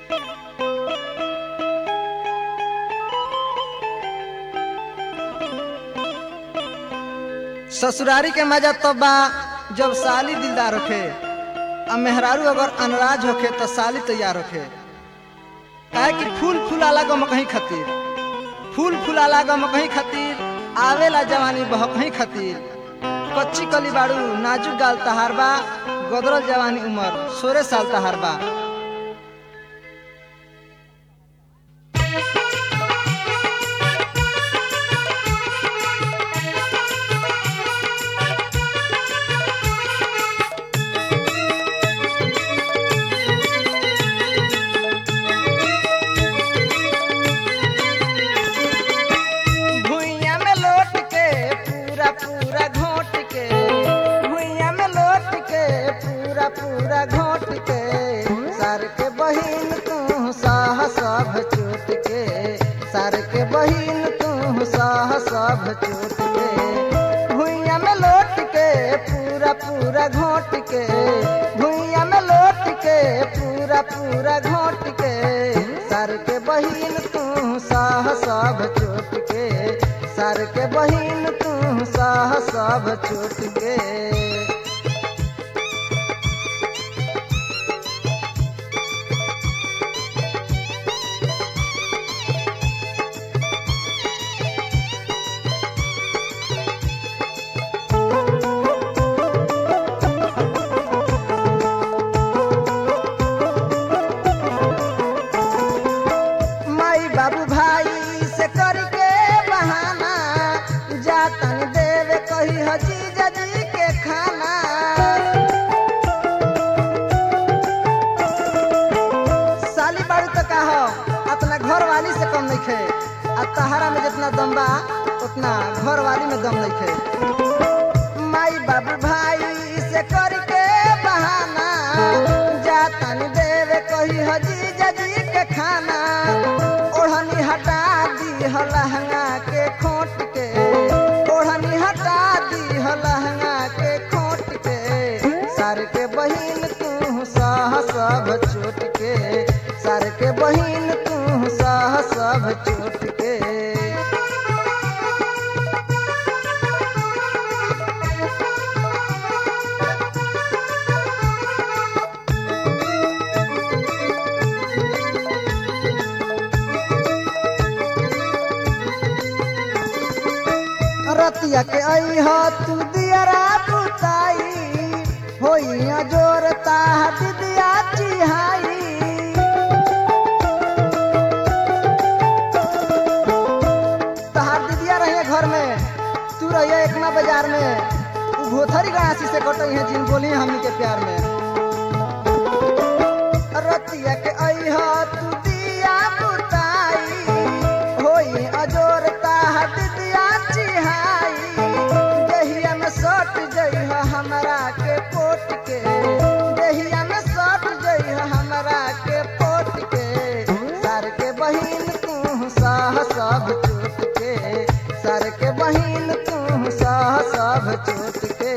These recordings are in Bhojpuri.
ससुरारी के मजा तब बा जब साली दिलदार होखे आ मेहरारू अगर अनराज होखे तो साली तैयार होखे काहे कि फूल फूलाला गम कहीं खातिर फूल फूलाला गम कहीं खातिर आवेला जवानी बह कहीं खातिर कच्ची कली बाड़ू नाजुक गाल तहार बा गदरल जवानी उमर सोरे साल तहार बा भुइया में लोट के पूरा पूरा घोट के भुइया में लोट के पूरा पूरा घोट के सर के बहिन तू साह सब चोट के सर के बहिन तू साह सब चोट के भुइया में लोट के पूरा पूरा घोट के भुइया में लोट के पूरा पूरा घोट के सर के बहिन तू साह सब चोट के सर के बहिन तू साह सब चोट के माई बाबू भाई से करके बहाना जातन देवे कही हजी जजी के खाना साली बाड़ू तो का हो अपना घर वाली से कम नहीं खे आ तहारा में जितना दम बा उतना घर वाली में दम नहीं खे माई बाबू भाई से करके बहाना जातन देवे कही हजी जजी के खाना ओढ़नी हटा दी हो लहंगा के खोट के ओढ़नी हटा दी हो लहंगा के खोट के सर के बहिन तू सह सब चोट के सर के बहिन तू सह सब चोट के रतिया के आई हो तू दियरा बुताई होइया जोरता दिदिया चिहाई तहार दिदिया रहिए घर में तू रहिए एकमा बाजार में उ भोथरी गणासी से कटई है जिन बोली हमनी के प्यार में रतिया के आई हो तू दिया बुताई होई अजोरता दिदिया चिहाई देहिया में सट जइह हमरा के पोट के देहिया में सट जइह हमरा के पोट के सर के बहिन तू साह सब चोट के सर के बहिन तू साह सब चोट के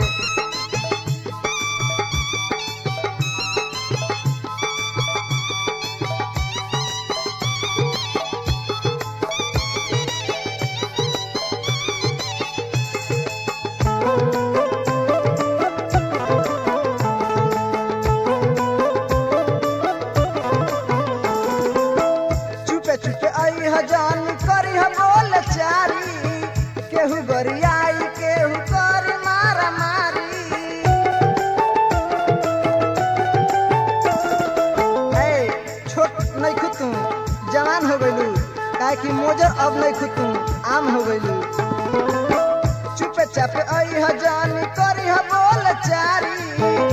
चुपे चुपे आई हजान करी ह बोल चारी केहू गरियाई केहू करी मारा मारी ए छोट नहीं खुद तू जवान हो गइलू काहे कि मोजर अब नहीं खुद तू आम हो गइलू चुपे चापे आई हजान करी ह बोल चारी